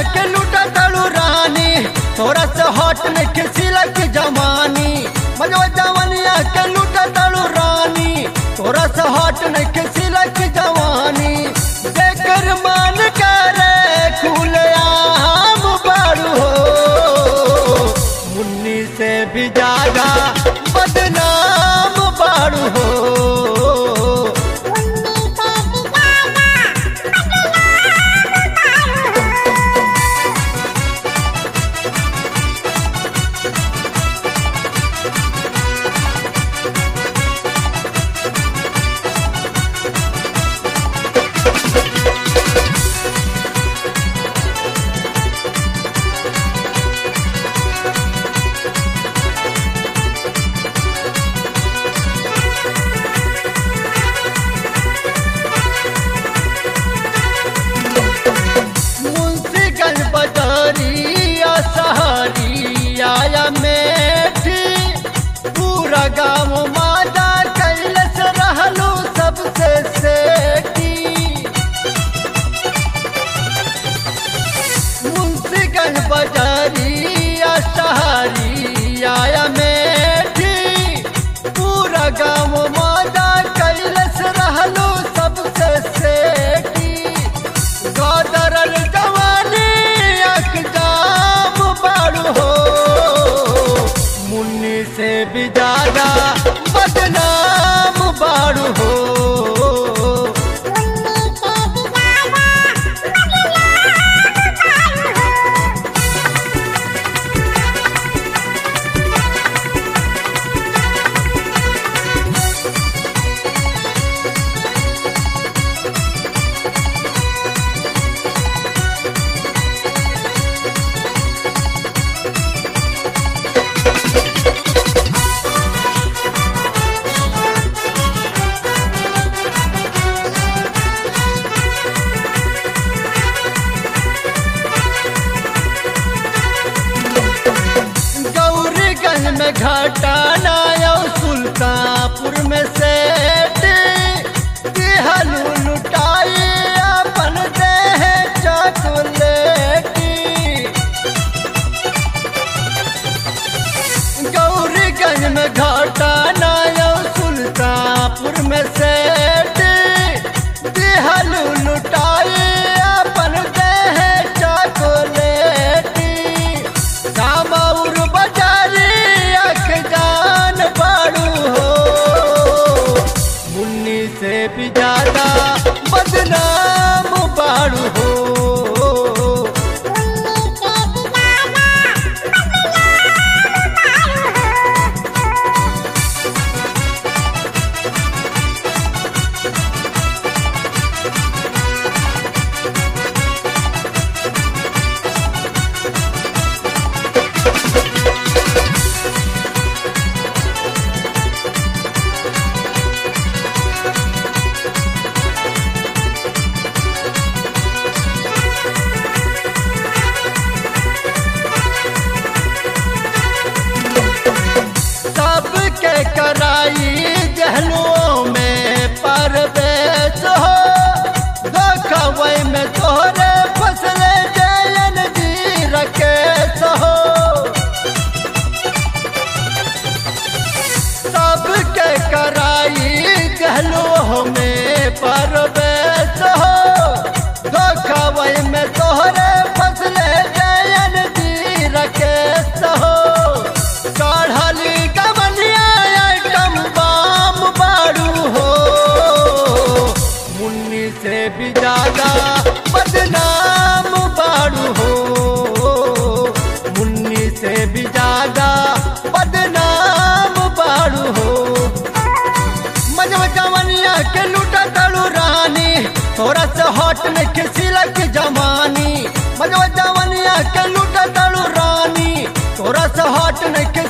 के लूटा तड़ू रानी तोरा से हट में खिसिलक जमानी मजवा जवनिया के लूटा तड़ू रानी तोरा से हट में खिसिलक जवानी देकर मान करे खुले आम बाड़ू हो मुन्नी से भी ज्यादा बदनाम बाड़ू हो मुंशीगंज बजारिया सहारिया या मेठी पूरा गाँव मादा कैलस रहलू सबसे सेठी मुंशीगंज बजारिया सहारिया या मेठी पूरा गाँव मादा कैलस रहलू सबसे सेठी गादरल जवानी अकदाम बाड़ू हो मुन्नी से भी ज्यादा बदनाम बाड़ू हो गौरीगंज में घाटाना यो सुल्तानपुर में सेठ दिहलू लुटाई अपन देह चॉकलेटी गौरीगंज में घाटाना यो सुल्तानपुर में सेठ दिहलू लुटाई अपन देह चॉकलेटी कामौर बजारी अख जान बाड़ू हो मुन्नी से भी ज्यादा बदनाम बाड़ू हो सबके कराई जहनुओं में परवेश हो देखवै में तोहरे फसले जयन जी रकेश हो सबके कराई जहनुओं में परवेश हो देखवै में तोहरे फसले जयन जी रकेश हो चढ़ली कमलिया आइटम बाम बाड़ू हो मुन्नी से भी ज्यादा बदनाम बाड़ू हो मुन्नी से भी ज्यादा बदनाम बाड़ू हो मजवा जवनिया के लूटा तड़ू रानी तोरा से हट में खिसिलक जमानी मजवा जवनिया के लूटा तड़ू रानी तोरा से हट में